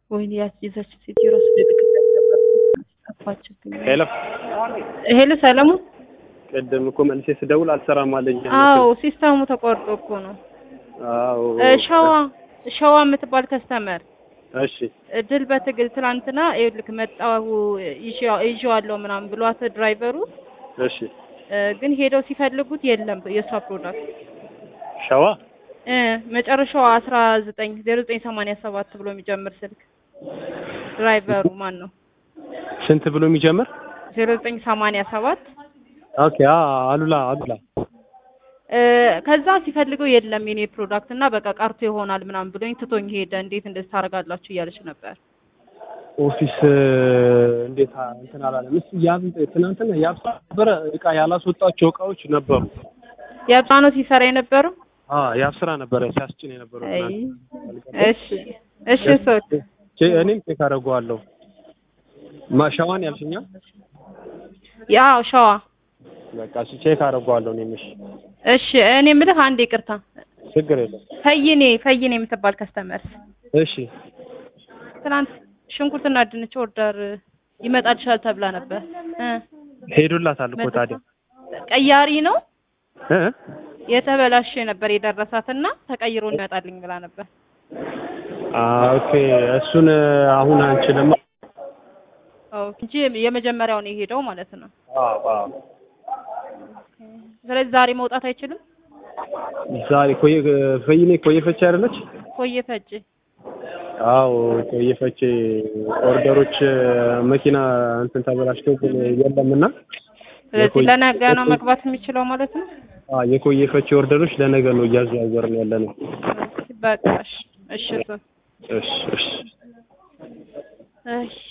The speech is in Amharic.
ወይኔ ያች ይዘች ሴት ራሱ ልልክበት ነበር ጠፋችብኝ። ሄሎ ሄሎ ሰለሞን። ቅድም እኮ መልሴ ስደውል አልሰራም አለኝ። አዎ ሲስተሙ ተቋርጦ እኮ ነው። አዎ እ ሸዋ ሸዋ የምትባል ከስተመር እሺ ድል በትግል ትናንትና ይኸውልህ መጣሁ ይዤ- ይዤዋለሁ ምናምን ብሏት ድራይቨሩ እሺ እ ግን ሄደው ሲፈልጉት የለም የእሷ ፕሮዳክት ሸዋ እ መጨረሻው አስራ ዘጠኝ ዜሮ ዘጠኝ ሰማንያ ሰባት ብሎ የሚጀምር ስልክ ድራይቨሩ ማን ነው? ስንት ብሎ የሚጀምር ዜሮ ዘጠኝ ሰማንያ ሰባት ኦኬ አ አሉላ አሉላ እ ከዛ ሲፈልገው የለም የኔ ፕሮዳክት እና በቃ ቀርቶ ይሆናል ምናምን ብሎኝ ትቶኝ ሄደ። እንዴት እንደዚህ ታደርጋላችሁ እያለች ነበር። ኦፊስ እንዴት አ- እንትን አላለም። እስኪ ያብ ትናንትና ያብሳ ነበረ እቃ ያላስወጣቸው እቃዎች ነበሩ። የብሳ ነው ሲሰራ የነበረው። አ ያብ ስራ ነበረ ሲያስጭን የነበረው አይ ትናንት። እሺ እሺ ሶል ቼ- እኔም ቼክ አደርገዋለሁ። ማ ሸዋን ያልሽኛ? ያው ሸዋ በቃ እሺ ቼክ አደርገዋለሁ እኔም። እሺ እሺ እኔ የምልህ አንድ ይቅርታ ችግር የለም። ፈይኔ ፈይኔ የምትባል ከስተመር እሺ ትናንት ሽንኩርትና ድንች ኦርደር ይመጣልሻል ተብላ ነበር እ ሄዱላታል እኮ ታዲያ ቀያሪ ነው እ የተበላሸ ነበር የደረሳትና ተቀይሮ ይመጣልኝ ብላ ነበር። አ ኦኬ እሱን አሁን አንችልም። ኦ እንጂ የመጀመሪያው ነው የሄደው ማለት ነው። አዎ አዎ ስለዚህ ዛሬ መውጣት አይችልም። ዛሬ ኮየ ፈይኔ ኮየ ፈቼ አይደለች? ቆየ ፈጭ አዎ ኮየ ፈቼ ኦርደሮች መኪና እንትን ተበላሽቶ ግን የለምና ስለዚህ የቆየ- ለነገ ነው መግባት የሚችለው ማለት ነው። አ የኮየ ፈቼ ኦርደሮች ለነገ ነው እያዘዋወርን ያለ ነው። በቃ እሺ እሺ እሱ እሺ እሺ እሺ